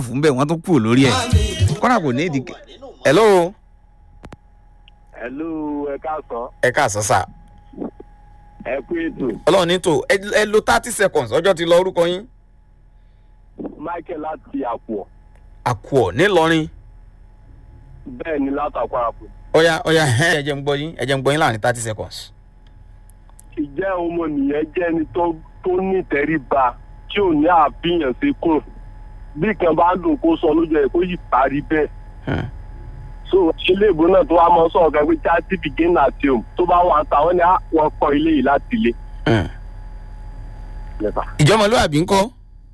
fún bẹ́ẹ̀ wọ́n tún kúrò lórí ẹ̀ kọ́nà kò ní ìdí. hello ẹlú ẹ káàsán ẹ káàsán sà ẹ kú ètò ọlọ́run ní tò ẹ- ẹ lo thirty seconds ọjọ́ ti lọ orúkọ yín. michael láti àpò àkùọ̀ ńìlọrin bẹ́ẹ̀ ni látàkọ àpò ọ̀ya ọ̀ya ẹ̀ ẹ jẹ́ ń gbọ́ yín ẹ jẹ́ ń gbọ́ yín láàrin thirty seconds. ìjẹ́ ọmọnìyàn jẹ́ ẹni tó tó ní ìtẹríba tí ò ní àbíyàn sí kùn bí kan bá dùn kó sọ lójú ẹ̀ kó yìí parí bẹ́ẹ̀ Hmm. so ilé ìbò náà tó wá mọ sọ̀rọ̀ kan pé charity begin at home tó bá wà táwọn ní wọn kọ́ ilé yìí láti ilé. Hmm. Lẹ́fà. ìjọmọlúwàbí ńkọ́.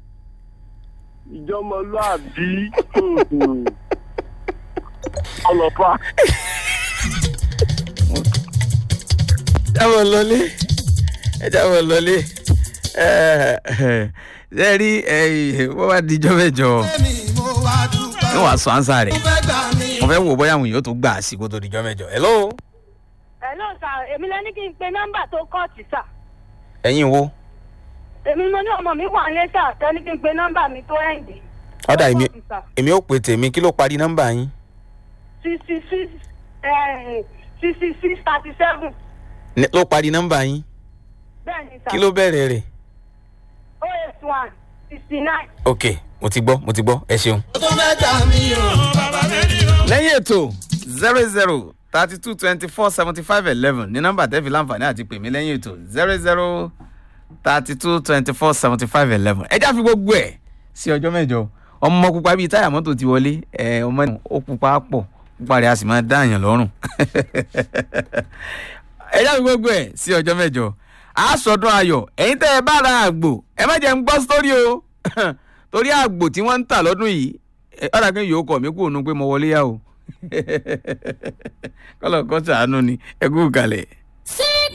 ìjọmọlúàbí ọlọ́pàá jáwọ́ lọlé ẹ jáwọ́ lọlé ṣe rí wọ́n wá dijọ́ mẹ́jọ ní wàá sọ ánsá rẹ̀ mo fẹ́ wò bóyá àwọn èèyàn tó gbà á sí kó tó dijọ́ mẹ́jọ. hello Hello sà èmi lẹ ní kí n pe nọ́mbà tó kọ́ọ̀tì sà ẹ̀yin wo èmi mo ní ọmọ mi wà ní sà tẹ́ ní kí n pe nọ́mbà mi tó ẹ̀ǹdì. ọ̀dà èmi Tó kọ́ọ̀tì, sà. èmi ò pè tèmi kí ló parí nọ́mbà yín. sixty six sixty six thirty seven Ní- ló parí nọ́mbà yín bẹ́ẹ̀ ni sà kí ló bẹ̀rẹ̀ rẹ̀. oh eight one sixty nine. ok mo ti gbọ́ mo ti gbọ́ ẹ ṣeun. lẹ́yìn ètò zero zero thirty two twenty four seventy five eleven ní nọ́mbà tẹ́fì láǹfààní àti pè mí lẹ́yìn ètò zero zero thirty two twenty four seventy five eleven ẹ já fi gbogbo ẹ̀ sí ọjọ́ mẹ́jọ ọmọ pupa bíi táyà mọ́tò ti wọlé ẹ ọmọ ẹ̀ ó pupa pọ̀ pupa rẹ̀ a sì máa dá àyàn lọ́rùn ẹ já fi gbogbo ẹ̀ sí ọjọ́ mẹ́jọ àásọdún ayọ̀ ẹ̀yin tẹ́ ẹ bá ra àgbò ẹ má jẹ́ ń gbọ́ sórí o torí àgbò tí wọ́n ń tà lọ́dún yìí ẹ, ọ̀rọ̀ kí n yòó kọ̀ mí kúrò nù pé mo wọlé yá o kọ́lọ̀ kọ́ sàánú ni ẹ kú kalẹ̀.